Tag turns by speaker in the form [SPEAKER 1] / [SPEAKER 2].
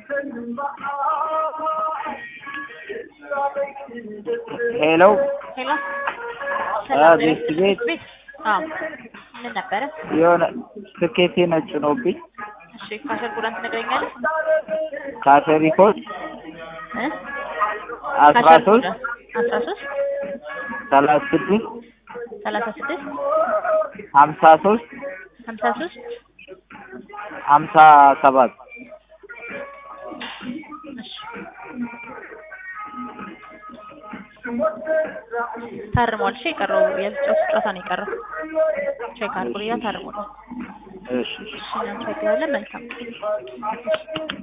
[SPEAKER 1] ሄሎ
[SPEAKER 2] ሄሎ
[SPEAKER 1] አ
[SPEAKER 2] ሰላም
[SPEAKER 1] ቤት ቤት
[SPEAKER 2] ቤት አዎ ምን ነበረ?
[SPEAKER 1] የሆነ ትኬቴ ነጭ ነውብኝ
[SPEAKER 2] እሺ ካሸር ጉዳን ትነግረኛለህ?
[SPEAKER 1] ካሸሪ ኮድ
[SPEAKER 2] እ
[SPEAKER 1] አስራ
[SPEAKER 2] ካሸር
[SPEAKER 1] ሶስት
[SPEAKER 2] ጉዳን አስራ ሶስት
[SPEAKER 1] ሰላሳ ስድስት
[SPEAKER 2] ሰላሳ ስድስት
[SPEAKER 1] ሀምሳ ሶስት
[SPEAKER 2] ሀምሳ ሶስት
[SPEAKER 1] ሀምሳ ሰባት
[SPEAKER 2] እሺ ታርሟል። እሺ የቀረው የጨዋታ ጨዋታ ነው የቀረው። ቼክ አድርጉ። ያ ታርሟል።
[SPEAKER 1] እሺ እሺ
[SPEAKER 2] እሺ እናመሰግናለን። መልካም